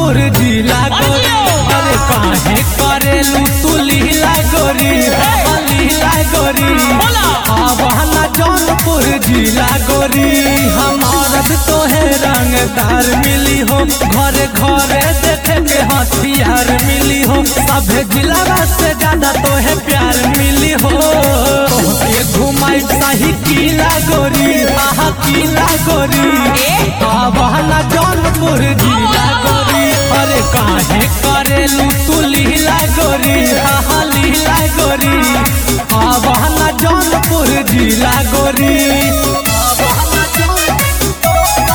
जौनपुर जिला गोरी अरे काहे करेलू तू लीला गोरी हाँ, लीला गोरी आवाना जौनपुर जिला गोरी हमारत तो है रंगदार मिली हो घरे घरे देखे के हथियार मिली हो सभे जिला से ज्यादा तो है प्यार मिली हो ये घुमाई शाही किला गोरी आहा किला गोरी आवाना जौनपुर जिला गोरी अरे काहे करेलू तू लीला गोरी आहा लीला गोरी आवाना जौनपुर जिला गोरी आवाना जौन-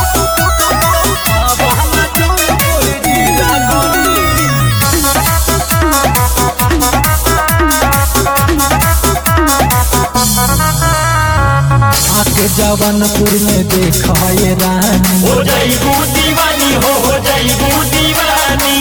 आवाना जौनपुर जिला गोरी आके जवनपुर में देखा ये रानी हो जाइबू दीवानी हो हो जाइबू दीवानी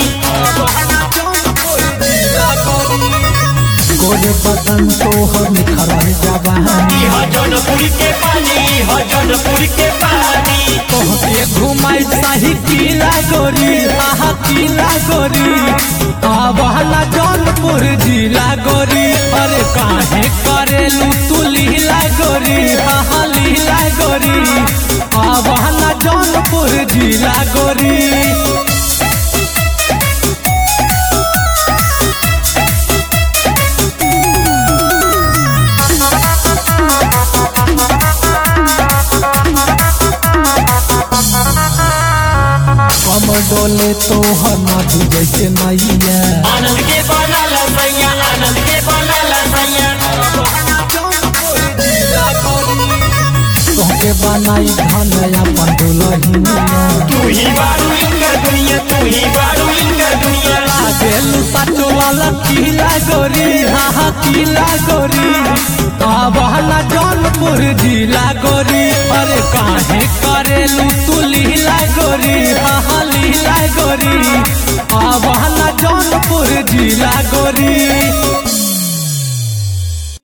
गोरे बदन तो हम निखरल जवानी इह जौनपुर के पानी इह जौनपुर के पानी तोहके घुमाई शाही किला गोरी आहा किला गोरी आवाला जौनपुर जिला गोरी अरे काहे करेलू तू लीला गोरी आहा लीला गोरी आवाला जौनपुर जिला गोरी कम डोले तो नदी जैसे नैया आनंद के बनल सैया आनंद के बनल सैया तोहके बनाई धन अपन दुलहिनिया तू ही बारू इनकर दुनिया तू ही बारू इनकर दुनिया आगेलू सचो वाला किला गोरी हाँ हाँ किला गोरी आवाला जौनपुर जिला गोरी अरे काहे करेलू तू लीला गोरी हाँ हाँ लीला गोरी आवाला जौनपुर जिला गोरी